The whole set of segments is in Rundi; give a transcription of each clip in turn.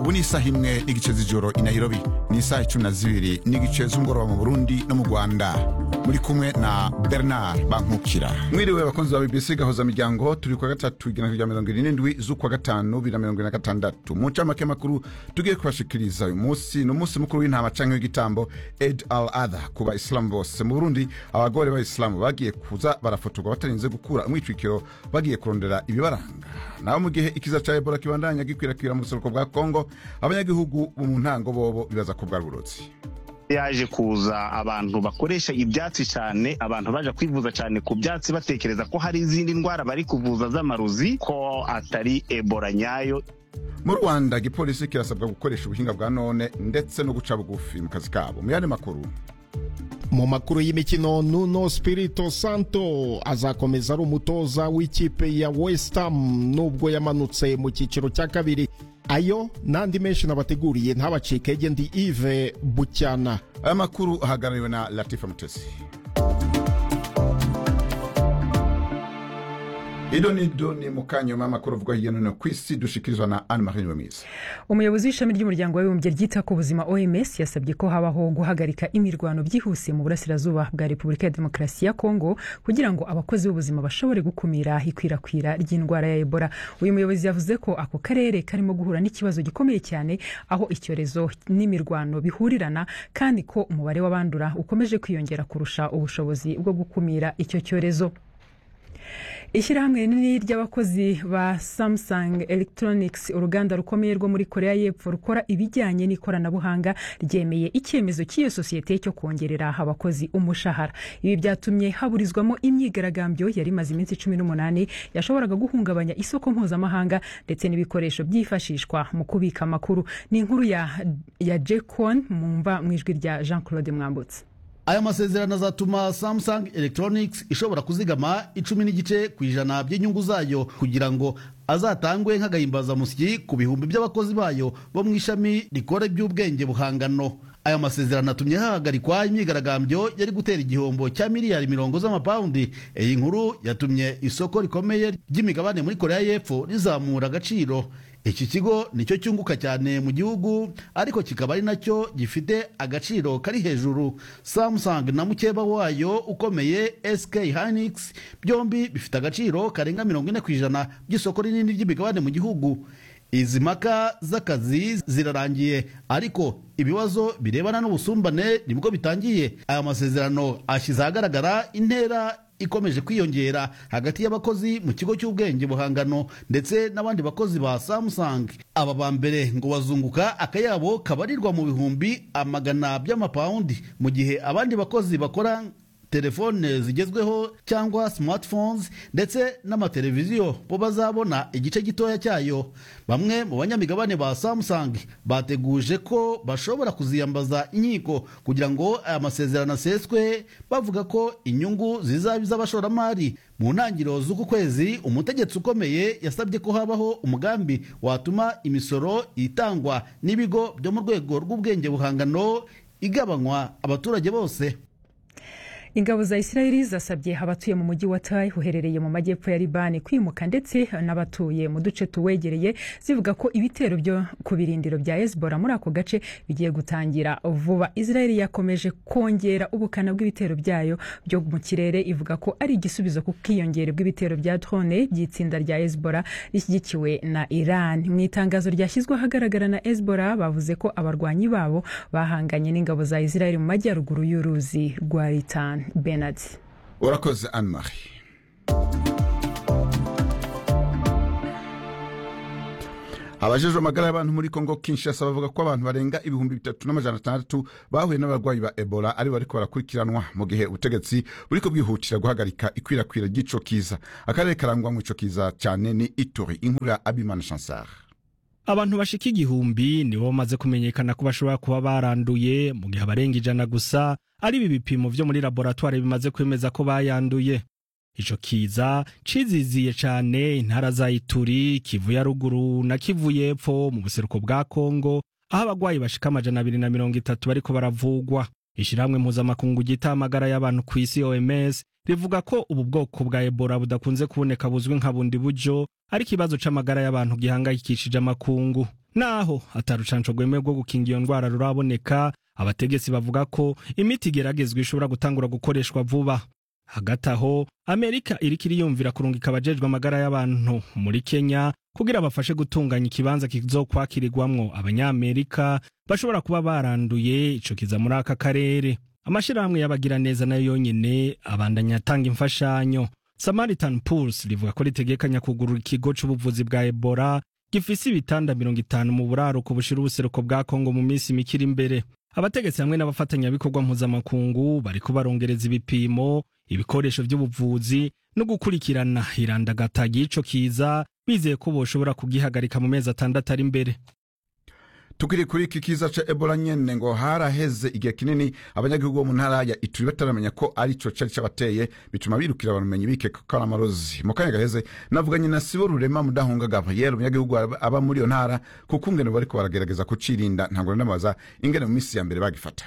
ubu ni isaha imwe n'igice z'ijoro i nairobi ni isaha icumi na zibiri n'igice z'umugoroba mu burundi no mu rwanda muri kumwe na bernard bankukira mwiriwe abakunzi ba bbc gahoza miryango turi kwa gatatu igana rya mirongo irindwi z'ukwa gatanu bibiri na mirongo ine na gatandatu mu ncamake makuru tugiye kubashikiriza uyu munsi ni umunsi mukuru w'intama canke w'igitambo ed al adha ku bayisilamu bose mu burundi abagore b'abayisilamu bagiye kuza barafotorwa batarinze gukura umwitwikiro bagiye kurondera ibibaranga naho mu gihe ikiza ca ebola kibandanya gikwirakwira mu buseruko bwa kongo abanyagihugu bo mu ntango bobo bibaza ko bwari uburozi yaje kuza abantu bakoresha ibyatsi cyane abantu baje kwivuza cyane ku byatsi batekereza ko hari izindi ndwara bari kuvuza z'amarozi ko atari ebola nyayo mu rwanda igipolisi kirasabwa gukoresha ubuhinga bwa none ndetse no guca bugufi mu kazi kabo mu yandi makuru mu makuru y'imikino nuno spirito santo azakomeza ari umutoza w'ikipe ya west ham nubwo yamanutse mu cyiciro cya kabiri ayo n'andi menshi nabateguriye ntabacike ndi ive bucyana aya makuru ahagarariwe na latifa mutesi ido nido ni mukanyuma amakuru avugwa hirya no hino ku isi dushikirizwa na anne marie nyuwemizi umuyobozi w'ishami ry'umuryango w'abibumbye ryita ku buzima oms yasabye ko habaho guhagarika imirwano byihuse mu burasirazuba bwa repubulika ya demokarasi ya kongo kugira ngo abakozi b'ubuzima bashobore gukumira ikwirakwira ry'indwara ya ebola uyu muyobozi yavuze ko ako karere karimo guhura n'ikibazo gikomeye cyane aho icyorezo n'imirwano bihurirana kandi ko umubare w'abandura ukomeje kwiyongera kurusha ubushobozi bwo gukumira icyo cyorezo ishyirahamwe rinini ry'abakozi ba samsung electronics uruganda rukomeye rwo muri korea y'epfo rukora ibijyanye n'ikoranabuhanga ryemeye icyemezo cy'iyo sosiyete cyo kongerera abakozi umushahara ibi byatumye haburizwamo imyigaragambyo yari imaze iminsi cumi n'umunani yashoboraga guhungabanya isoko mpuzamahanga ndetse n'ibikoresho byifashishwa mu kubika amakuru ni inkuru ya, ya jekon mumva mu ijwi rya jean claude mwambutse aya masezerano azatuma samsung electronics ishobora kuzigama icumi n'igice ku ijana by'inyungu zayo kugira ngo azatangwe nk'agahimbazamusyi ku bihumbi by'abakozi bayo bo mu ishami rikora iby'ubwenge buhangano aya masezerano atumye hahagarikwa imyigaragambyo yari gutera igihombo cya miliyari mirongo z'amapawundi iyi nkuru yatumye isoko rikomeye ry'imigabane muri korea y'epfo rizamura agaciro iki kigo nicyo cyunguka cyane mu gihugu ariko kikaba ari nacyo gifite agaciro kari hejuru samsung na mukeba wayo ukomeye sk hynix byombi bifite agaciro karenga mirongo ine ku ijana by'isoko rinini ry'imigabane mu gihugu izi mpaka z'akazi zirarangiye ariko ibibazo birebana n'ubusumbane nibwo bitangiye aya masezerano ashyize ahagaragara intera ikomeje kwiyongera hagati y'abakozi mu kigo cy'ubwenge buhangano ndetse n'abandi bakozi ba samsung aba ba mbere ngo bazunguka akayabo kabarirwa mu bihumbi amagana by'amapawundi mu gihe abandi bakozi bakora telefone zigezweho cyangwa smartphones ndetse n'amateleviziyo bo bazabona igice gitoya cyayo bamwe mu banyamigabane ba samsung bateguje ko bashobora kuziyambaza inkiko kugira ngo aya masezerano aseswe bavuga ko inyungu zizaba iz'abashoramari mu ntangiriro z'uku kwezi umutegetsi ukomeye yasabye ko habaho umugambi watuma imisoro itangwa n'ibigo byo mu rwego rw'ubwenge buhangano igabanywa abaturage bose ingabo za isirayeli zasabye abatuye mu mujyi wa tayi uherereye mu majyepfo ya libani kwimuka ndetse n'abatuye mu duce tuwegereye zivuga ko ibitero byo ku birindiro bya hezbollah muri ako gace bigiye gutangira vuba isirayeli yakomeje kongera ubukana bw'ibitero byayo byo mu kirere ivuga ko ari igisubizo ku bwiyongere bw'ibitero bya drone by'itsinda rya hezbollah rishyigikiwe na iran mu itangazo ryashyizwe ahagaragara na hezbollah bavuze ko abarwanyi babo bahanganye n'ingabo za isirayeli mu majyaruguru y'uruzi rwa ritani benard urakoze anne marie abajejwe amagara y'abantu muri kongo kinshasa bavuga ko abantu barenga ibihumbi bitatu n'amajana atandatu bahuye n'abarwayi ba ebola ari bariko barakurikiranwa mu gihe ubutegetsi buriko bwihutira guhagarika ikwirakwira ry'ico kiza akarere karangwamwo ico kiza cyane ni ituri inkuru ya abimana chansar abantu bashika igihumbi nibo bamaze kumenyekana ko bashobora kuba baranduye mu gihe abarenga ijana gusa ari ibi bipimo vyo muri laboratwari bimaze kwemeza ko bayanduye ico kiza ciziziye cane intara za ituri kivu ya ruguru na kivu y'epfo mu buseruko bwa kongo aho abagwayi bashika amajana abiri na mirongo itatu bariko baravugwa ishirahamwe mpuzamakungu ryita amagara y'abantu ku isi oms rivuga ko ubu bwoko bwa ebola budakunze kuboneka buzwi nka bundi buryo ari ikibazo c'amagara y'abantu gihangayikishije amakungu naho atarucanco rwemewe rwo gukinga iyo ndwara ruraboneka abategetsi bavuga ko imiti igeragezwa ishobora gutangura gukoreshwa vuba hagati aho amerika iriko iriyumvira kurungika abajejwe amagara y'abantu muri kenya kugira bafashe gutunganya ikibanza kizokwakirirwamwo abanyamerika bashobora kuba baranduye ico kiza muri aka karere amashirahamwe y'abagiraneza nayo yonyene abandanya atanga imfashanyo samaritan pulse rivuga ko ritegekanya kugurura ikigo c'ubuvuzi bwa ebola gifise ibitanda mirongo itanu mu buraruko bushira ubuseruko bwa kongo mu minsi mikiri imbere abategetsi hamwe n'abafatanyabikorwa mpuzamakungu bariko barongereza ibipimo ibikoresho vy'ubuvuzi no gukurikirana irandagata ry'ico kiza bizeye ko boshobora kugihagarika mu mezi atandatu ari imbere tukiri kuri iki kiza ca ebola nyene ngo haraheze igihe kinini abanyagihugu bo mu ntara ya ituri bataramenya ko ari co cari cabateye bituma birukira abamenyi bikeka ko ari amarozi mu kanya gaheze navuganye na sibo rurema mudahunga gabriel umunyagihugu aba- aba muri iyo ntara kuko ingene bariko baragerageza kucirinda ntabwo namaza ingene mu minsi ya mbere bagifata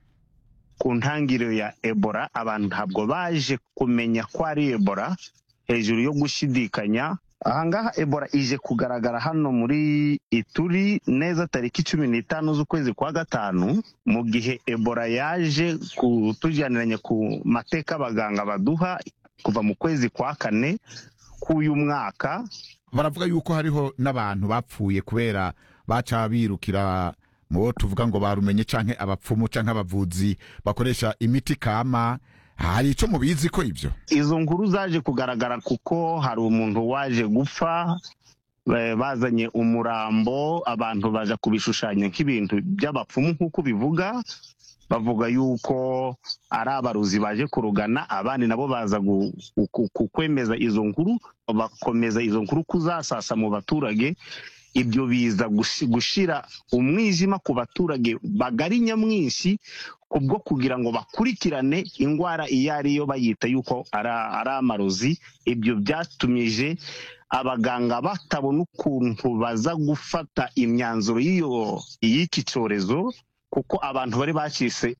ku ntangiriro ya ebola abantu ntabwo baje kumenya ko ari ebola hejuru yo gushidikanya ahangaha ebola ije kugaragara hano muri ituri neza tariki cumi n'itanu z'ukwezi kwa gatanu mu gihe ebola yaje kutujyaniranya ku mateka abaganga baduha kuva mu kwezi kwa kane k'uyu mwaka baravuga yuko hariho n'abantu bapfuye kubera baca birukira mu bo tuvuga ngo barumenye canke abapfumu canke abavuzi bakoresha imiti kama hari ico mubizi ko ivyo izo nkuru zaje kugaragara kuko hari umuntu waje gupfa eh, bazanye umurambo abantu baja kubishushanya nk'ibintu by'abapfumu nk'uko bivuga bavuga yuko ari abaruzi baje kurugana abandi nabo baza gu- ku- ku- kwemeza izo nkuru bakomeza izo nkuru kuzasasa mu baturage ibyo biza gushi- gushira umwijima ku baturage bagari nyamwinshi kubwo kugira ngo bakurikirane indwara iyo ari yo bayita yuko ari ari amarozi ibyo byatumije abaganga batabona ukuntu baza gufata imyanzuro y'iyo y'iki cyorezo kuko abantu bari bacitse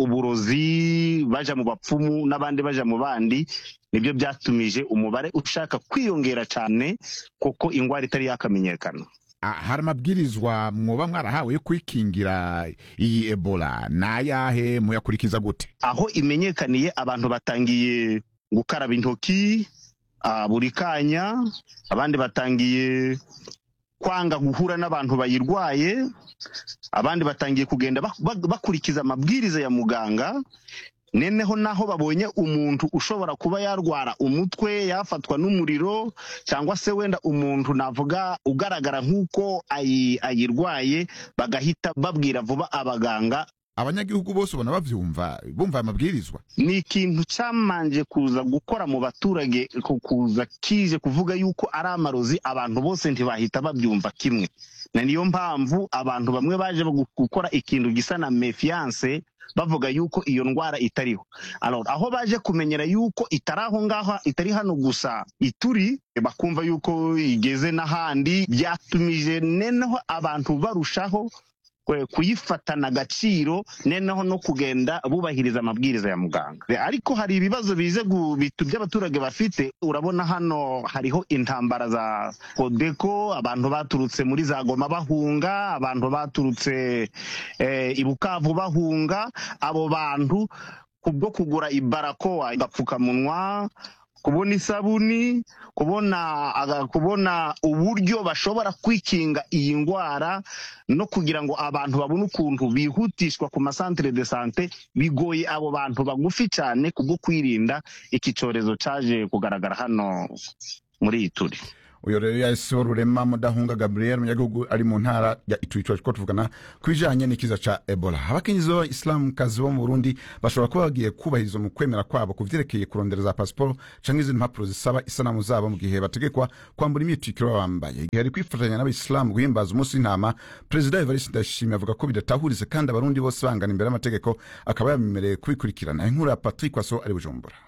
uburozi baja mu bapfumu n'abandi baja mu bandi nibyo byatumije umubare ushaka kwiyongera cyane kuko indwara itari yakamenyekana Ah, hari amabwirizwa mwoba mwarahawe yo kwikingira iyi ebola nayahe muyakurikiza gute aho imenyekaniye abantu batangiye gukaraba intoki ah, buri kanya abandi batangiye kwanga guhura n'abantu bayirwaye abandi batangiye kugenda bak- bak- bakurikiza amabwiriza ya muganga neneho naho babonye umuntu ushobora kuba yarwara umutwe yafatwa n'umuriro cyangwa se wenda umuntu navuga ugaragara nk'uko ayi- ayirwaye bagahita babwira vuba abaganga abanyagihugu bose ubona bavyumva bumva aya mabwirizwa ni ikintu cyamanje kuza gukora mu baturage ku- kuza kije kuvuga yuko ari amarozi abantu bose ntibahita babyumva kimwe na niyo mpamvu abantu bamwe baje gu- gukora ikintu gisa na mefiance bavuga yuko iyo ndwara itariho Alors, aho baje kumenyera yuko itari aho ngaho itari hano gusa ituri bakumva yuko igeze n'ahandi byatumije neneho abantu barushaho kwe- kuyifatana agaciro neneho no kugenda bubahiriza amabwiriza ya muganga ariko hari ibibazo bize gu- bitu by'abaturage bafite urabona hano hariho intambara za kodeko abantu baturutse muri za goma bahunga abantu baturutse eh, i bukavu bahunga abo bantu kubwo kugura ibarakoa agapfukamunwa kubona isabuni kubona aga- kubona uburyo bashobora kwikinga iyi ndwara no kugira ngo abantu babone ukuntu bihutishwa ku masantere de sante bigoye abo bantu bagufi cyane kubwo kwirinda iki cyorezo cyaje kugaragara hano muri iyi turi uyo rero yahise rurema mudahunga gabriel umunyagihugu ari mu ntara ya ituri ko tuvugana ku bijanye n'ikiza ca ebola abakenyezi b'abayisilamukazi bo mu burundi bashobora kuba bagiye kubahiriza mu kwemera kwabo ku vyerekeye kurondera za pasiporo canke izindi mpapuro zisaba isanamu zabo mu gihe bategekwa kwambura imyitikiro baba bambaye igihe ari kwifatanya n'abayisilamu guhimbaza umunsi w'intama perezida evariste ndayishimiye avuga ko bidatahurize kandi abarundi bose bangana imbere y'amategeko akaba yabemereye kubikurikirana inkuru ya patrick waso ari bujumbura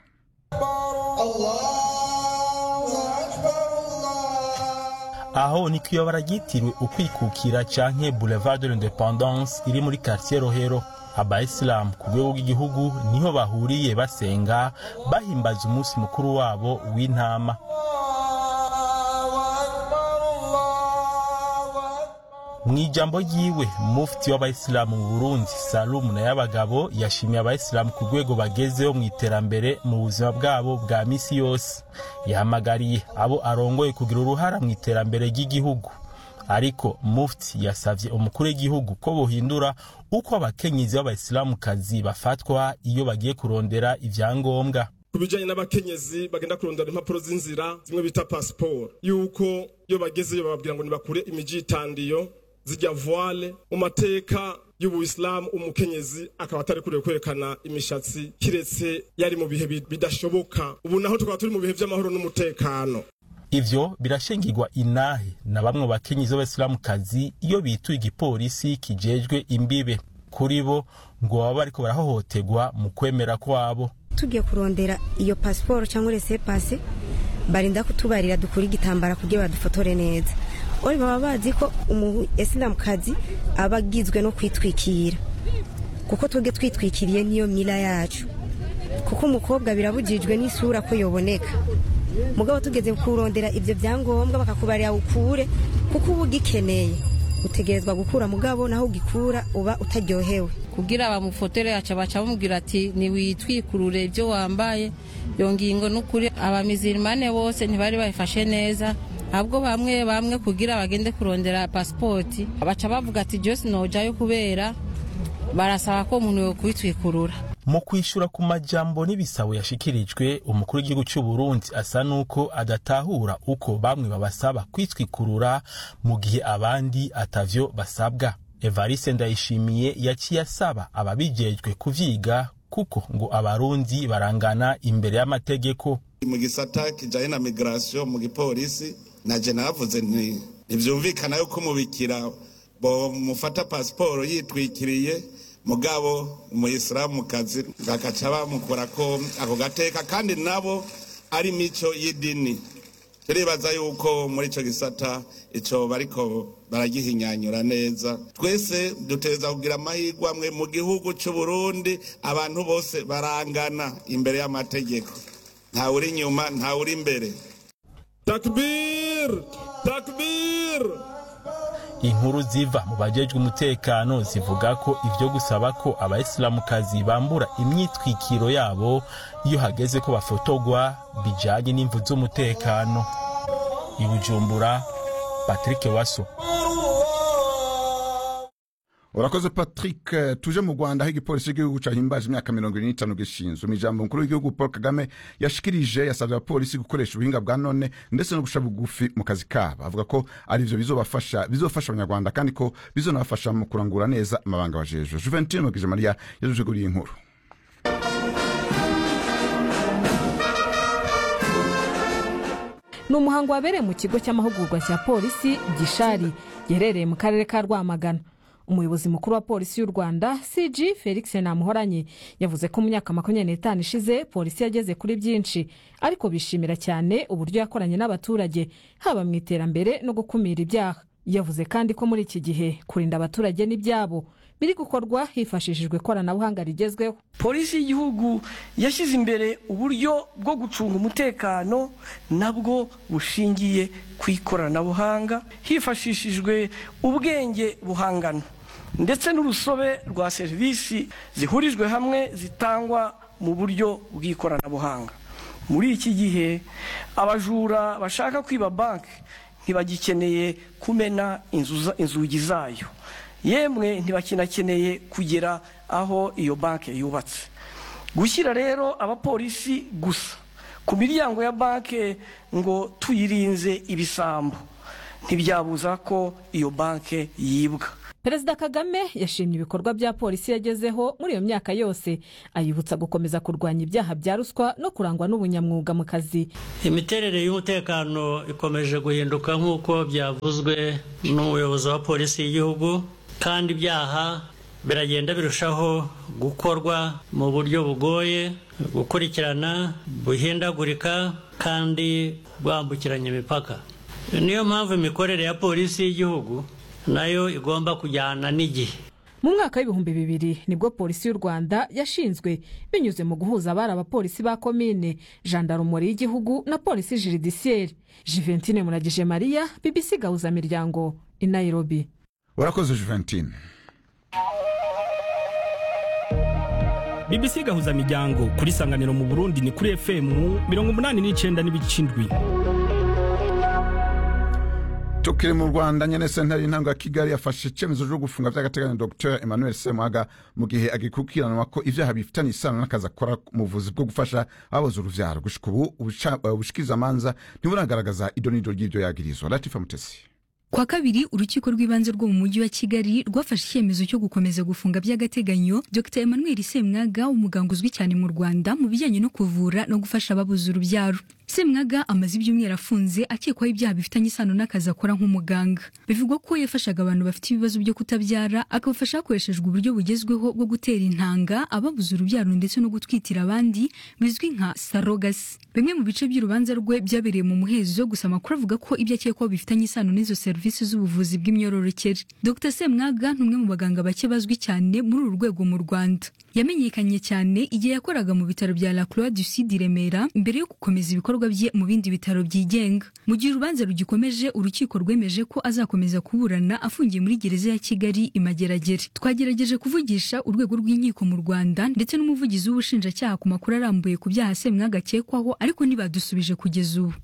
aho ni kwiyobora ryitiriwe ukwikukira canke boulevard de l'independance iri muri quartier rohero abayisilamu ku rwego rw'igihugu niho bahuriye basenga bahimbaza umunsi mukuru wabo w'intama mu ijambo ryiwe mufti w'abayisilamu mu burundi salumu na y'abagabo yashimiye abayisilamu ku rwego bagezeho mu iterambere mu buzima bwabo bwa misi yose yahamagariye abo arongoye kugira uruhara mu iterambere ry'igihugu ariko mufti yasavye umukuru w'igihugu ko bohindura uko abakenyezi b'abayisilamukazi bafatwa iyo bagiye kurondera ivyangombwa ku bijyanye n'abakenyezi bagenda kurondera impapuro z'inzira zimwe bita pasiporo yuko iyo bagezeyo bababwira ngo nibakure imijitandiyo zijya voile mu mateka y'ubuyisilamu umukenyezi akaba atari kuriwe kwerekana imishatsi kiretse yari mu bihe bidashoboka ubu naho tukaba turi mu bihe by'amahoro n'umutekano ivyo birashingirwa inahe na bamwe mu bakenyezi b'abayisilamukazi iyo bituye igipolisi kijejwe imbibe kuri bo ngo baba bariko barahohoterwa mu kwemera kwabo tugiye kurondera iyo pasiporo cyangwa rese pase barinda kutubarira dukura igitambara kugira badufotore neza ori baba bazi ko umu isilamukazi aba agizwe no kwitwikira kuko twebwe twitwikiriye niyo mira yacu kuko umukobwa birabujijwe n'isura ko yoboneka mugabo tugeze kurondera ibyo byangombwa bakakubarira ukure kuko uba ugikeneye utegerezwa gukura mugabo naho ugikura uba utaryohewe kugira bamufotore yaca baca bamubwira ati ntiwitwikurure ibyo wambaye iyo ngingo n'ukuri abamizirimane bose ntibari bayifashe neza ahubwo bamwe bamwe kugira bagende kurondera pasipoti baca bavuga ati jose nojayo kubera barasaba ko umuntu yo kwitwikurura mu kwishura ku majambo n'ibisabo yashikirijwe umukuru w'igihugu cy'u Burundi asa nuko adatahura uko bamwe babasaba kwitwikurura mu gihe abandi atavyo basabwa Evariste Ndayishimiye yaciye asaba ababijejwe kuvyiga kuko ngo abarundi barangana imbere y'amategeko mu gisata kijanye na migration mu gipolisi naje navuze nti ntivyumvikana yuko umubikira bo mufata pasiporo yitwikiriye mugabo umuyisilamukazi bakaca bamukora ko ako gateka kandi nabo ari mico y'idini turibaza yuko muri ico gisata ico bariko baragihinyanyura neza twese duteza kugira amahirwe amwe mu gihugu c'u Burundi abantu bose barangana imbere y'amategeko ntawe uri inyuma ntawe uri imbere takbir takbir inkuru ziva mu bajejwe umutekano zivuga ko ivyo gusaba ko abayisilamukazi bambura imyitwikiro yabo iyo hageze ko bafotogwa bijanye n'imvu z'umutekano i bujumbura patrick waso urakoze patrick tuje mu rwanda aho igipolisi cy'igihugu cyahimbaje imyaka mirongo ine n'itanu gishinzwe mu ijambo mukuru w'igihugu paul kagame yashikirije yasabye abapolisi gukoresha ubuhinga bwa none ndetse no gusha bugufi mu kazi kabo avuga ko ari byo bizobafasha bizofasha abanyarwanda kandi ko bizonabafasha mu kurangura neza amabanga bajejwe juventine mugije mariya yajuje kuri iyi nkuru ni umuhango wabereye mu kigo cy'amahugurwa cya polisi gishari giherereye mu karere ka rwamagana umuyobozi mukuru wa polisi y'u rwanda cg felix namuhoranye yavuze ko mu myaka makumyabiri n'itanu ishize polisi yageze kuri byinshi ariko bishimira cyane uburyo yakoranye n'abaturage haba mu iterambere no gukumira ibyaha yavuze kandi ko muri iki gihe kurinda abaturage n'ibyabo biri gukorwa hifashishijwe ikoranabuhanga rigezweho polisi y'igihugu yashyize imbere uburyo bwo gucunga umutekano nabwo bushingiye ku ikoranabuhanga hifashishijwe ubwenge buhangano ndetse n'urusobe rwa serivisi zihurijwe hamwe zitangwa mu buryo bw'ikoranabuhanga muri iki gihe abajura bashaka kwiba banki ntibagikeneye kumena inzugi zayo yemwe ntibakinakeneye kugera aho iyo banki yubatse gushyira rero abapolisi gusa ku miryango ya banki ngo tuyirinze ibisambo ntibyabuza ko iyo banki yibwa perezida kagame yashimye ibikorwa bya polisi yagezeho muri iyo myaka yose ayibutsa gukomeza kurwanya ibyaha bya ruswa no kurangwa n'ubunyamwuga mu kazi imiterere y'umutekano ikomeje guhinduka nk'uko byavuzwe n'umuyobozi wa polisi y'igihugu kandi ibyaha biragenda birushaho gukorwa mu buryo bugoye gukurikirana buhindagurika kandi bwambukiranya imipaka niyo mpamvu imikorere ya polisi y'igihugu nayo igomba kujyana n'igihe mu mwaka w'ibihumbi bibiri nibwo polisi y'u rwanda yashinzwe binyuze mu guhuza abari abapolisi ba komine jandarumori y'igihugu na polisi jiridisiyeri jiventine muragije mariya bbc gahuzamiryango i nairobi urakoze juventine bbc gahuza miryango kuri sanganiro mu burundi ni kuri fm mirongo umunani n'icenda n'ibice indwi tukiri mu rwanda nyene sentare y'intango ya kigali yafashe icyemezo cyo gufunga vy'agateganyo dr emmanuel semwaga mu gihe agikurikiranwa ko ivyaha bifitanye isano n'akazi akora mu buvuzi bwo gufasha ababuze uruvyaro gushika ubu ubushikirizamanza ntiburagaragaza idonido ry'ivyo yagirizwa latifa mutesi kwa kabiri urukiko rw'ibanze rwo mu mujyi wa kigali rwafashe icyemezo cyo gukomeza gufunga by'agateganyo dr emmanuel semwaga umuganga uzwi cyane mu rwanda mu bijyanye no kuvura no gufasha ababuze urubyaro semwaga amaze ibyumweru afunze akekwaho ibyaha bifitanye isano n'akazi akora nk'umuganga bivugwa ko yafashaga abantu bafite ibibazo byo kutabyara akabafasha hakoreshejwe uburyo bugezweho bwo gutera intanga ababuze urubyaro ndetse no gutwitira abandi bizwi nka sarogasi bimwe mu bice by'urubanza rwe byabereye mu muhezo gusa amakuru avuga ko ibyo akekwaho bifitanye isano n'izo serivisi z'ubuvuzi bw'imyororokere dr semwaga ni umwe mu baganga bake bazwi cyane muri uru rwego mu rwanda yamenyekanye cyane igihe yakoraga mu bitaro bya la croix du sud i remera mbere yo gukomeza ibikorwa bye mu bindi bitaro byigenga mu gihe urubanza rugikomeje urukiko rwemeje ko azakomeza kuburana afungiye muri gereza ya kigali imageragere twagerageje kuvugisha urwego rw'inkiko mu rwanda ndetse n'umuvugizi w'ubushinjacyaha ku makuru arambuye ku byaha semwaga akekwaho ariko ntibadusubije kugeza ubu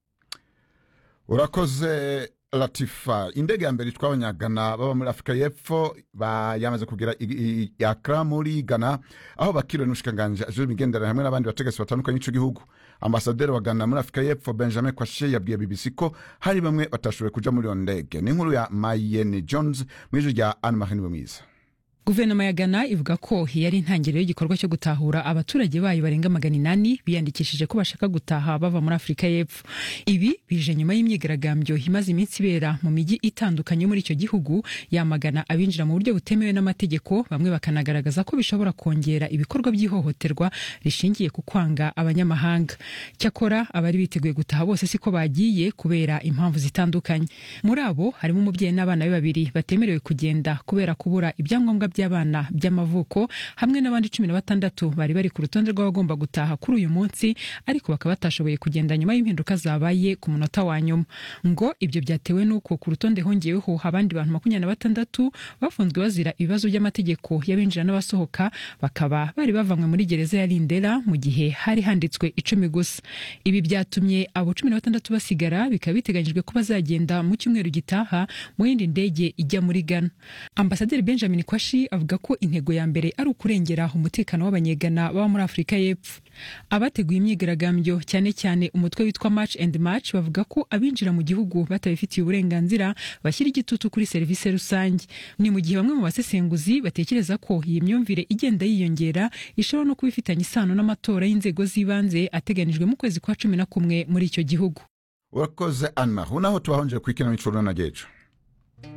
urakoze latifa indege ya mbere itwaye abanyagana baba muri afurika y'epfo yamaze kugera yakra muri ghana aho bakiriwe n'umushikiranganji ajejwe imigenderanire hamwe n'abandi bategetsi batandukanye b'ico gihugu ambasaderi wa ghana muri afurika y'epfo benjamin kwashe yabwiye bbc ko hari bamwe batashoboye kuja muri iyo ndege ni inkuru ya mayene jones mu ijwi rya anne marie mwiza guverinoma ya ghana ivuga ko yari intangiriro y'igikorwa cyo gutahura abaturage bayo barenga magana inani biyandikishije ko bashaka gutaha bava muri afurika y'epfo ibi bije nyuma y'imyigaragambyo imaze iminsi ibera mu mijyi itandukanye muri icyo gihugu yamagana abinjira mu buryo butemewe n'amategeko bamwe bakanagaragaza ko bishobora kongera ibikorwa by'ihohoterwa rishingiye ku kwanga abanyamahanga cyakora abari biteguye gutaha bose siko bagiye kubera impamvu zitandukanye muri abo harimo umubyeyi n'abana be babiri batemerewe kugenda kubera kubura ibyangombwa by'abana by'amavuko hamwe n'abandi cumi na batandatu bari bari ku rutonde rw'abagomba gutaha kuri uyu munsi ariko bakaba batashoboye kugenda nyuma y'impinduka zabaye ku munota wa nyuma ngo ibyo byatewe n'uko ku rutonde hongeweho abandi bantu makumyabiri na batandatu bafunzwe bazira ibibazo by'amategeko y'abinjira n'abasohoka bakaba bari bavanywe muri gereza ya lindera mu gihe hari handitswe icumi gusa ibi byatumye abo cumi na batandatu basigara bikaba biteganyijwe ko bazagenda mu cyumweru gitaha mu yindi ndege ijya muri ghana ambasaderi benjamin kwashi avuga ko intego ya mbere ari ukurengera umutekano w'abanyegana baba muri afurika y'epfo abateguye imyigaragambyo cyane cyane umutwe witwa match and match bavuga ko abinjira mu gihugu batabifitiye uburenganzira bashyira igitutu kuri serivisi rusange ni mu gihe bamwe mu basesenguzi batekereza ko iyi myumvire igenda yiyongera ishobora no kuba ifitanye isano n'amatora y'inzego z'ibanze ateganijwe mu kwezi kwa cumi na kumwe muri icyo gihugu urakoze anma unaho tubahonjere ku ikinamico runana gejo